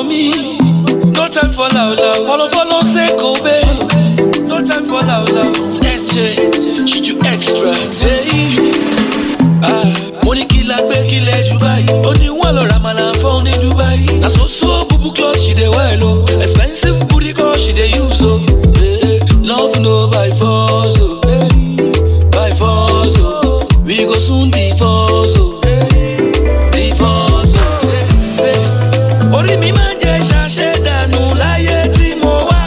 follow me. No time for loud loud. Follow, follow, say go, babe. No time for loud loud. SJ, she do extra. Hey, ah, mo ní kí la gbé kí lẹ jù báyìí. Ó ní wọ́n lọ ra màlà fún ní Dubai. Na so so bubu cloth she dey wear o. Expensive booty call she dey use o. Hey, love no by force o. Hey, by force o. We go soon divorce o. Hey, divorce o. Hey, hey. Orí mi máa ń jẹ ṣàṣẹ dànù láyé tí mo wá.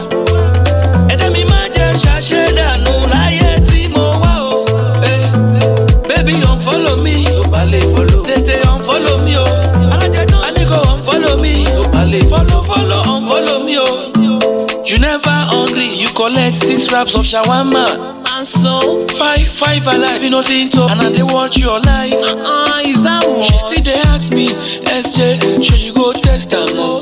Ẹ̀dá mi máa ń jẹ ṣàṣẹ dànù láyé tí mo wá o. Hey, baby unfollow me. Tó bá lè follow. Tètè unfollow me o. Alájẹtán. A ní kò unfollow me. Tó bá lè follow follow unfollow me o. You never hungry, you collect six wraps of shawarma. And so, Five, five alive, you nothing to, and I dey watch your life. uh, is that what? She still dey ask me, SJ, should you go test am o?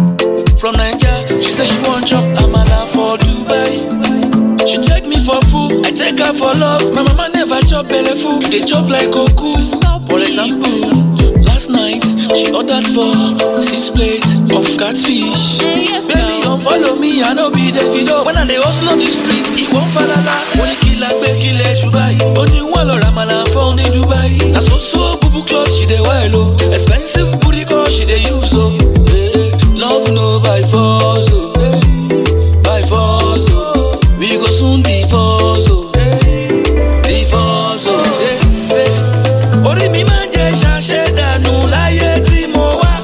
From Naija, she say she wan chop amala for Dubai. She take me for food, I take her for love. My mama never chop belle full, she dey chop like Goku. Stop For it. example, last night she ordered for six plates of catfish. Eh, yes, Baby, now. unfollow me, I no be Davido. When I dey hustle on the street, he won't falala. Ó ní kí la gbé kí lẹ jù báyìí. Ó ní wọ́n lọ ra màlà fún ní Dubai. Na so so bubu cloth she dey wear o. Expensive booty call she dey use o. Hey, love no by force o. Hey, by force o. We go soon divorce o. Hey, divorce o. Hey, hey. Orí mi máa ń jẹ ṣàṣẹ dànù láyé tí mo wá.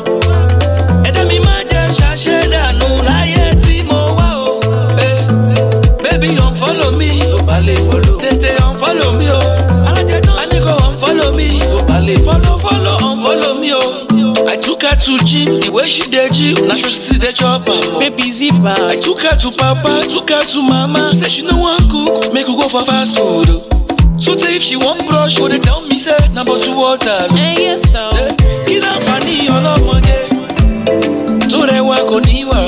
Ẹ̀dá mi máa jẹ ṣàṣẹ dànù láyé tí mo wá o. Eh, Baby unfollow me. Tó bá lè follow. Tètè unfollow me o. Alájẹtán. A ní kò unfollow me. Tó bá lè follow follow unfollow me o. I took her to gym, the way she dey gym, na so she still dey chop am o. Baby zipper. I took her to papa, took her to mama. Say she no wan cook, make we go for fast food. o. So tey if she wan brush, go dey tell me say na bottle water. o. Eh, yes, now. Eh, kí láǹfààní ọlọ́mọge tó rẹwà kò níwà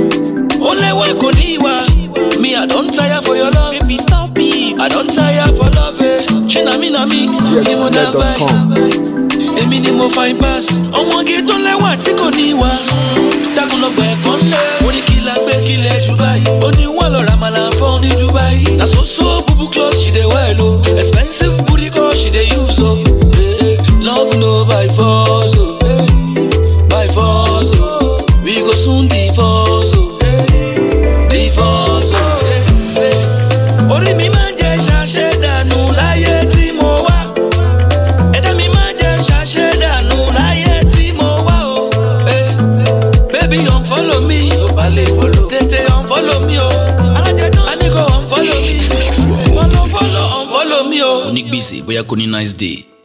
ó lẹ́wà kò níwà me i don tire for your love Baby, stop it. i don tire for love eh. ṣé na mí na mí ni mo dá báyìí èmi ni mo fine pass ọmọge tó lẹ́wà tí kò níwà dákun lọ gbẹ̀ ẹ̀kọ́ ńlẹ̀ ó ní kí la gbé kí lẹ̀ jù báyìí ó ní wọ́n lọ ra màlà fún ní Dubai na so so bubu cloth she dey wear o expensive booty call she dey use o Eh, love no by force o Eh, by force o we go soon divorce o Eh, divorce o Eh, eh. orí mi máa ń jẹ ṣàṣẹ dànù láyé tí mo wá ẹ̀dá mi máa ń jẹ ṣàṣẹ dànù láyé tí mo wá o. Eh, baby unfollow me. tó bá lè follow. tètè unfollow me o. alájẹtán. a ní kò unfollow me. follow follow unfollow me o. onígbèsè bóyá kò ní nice day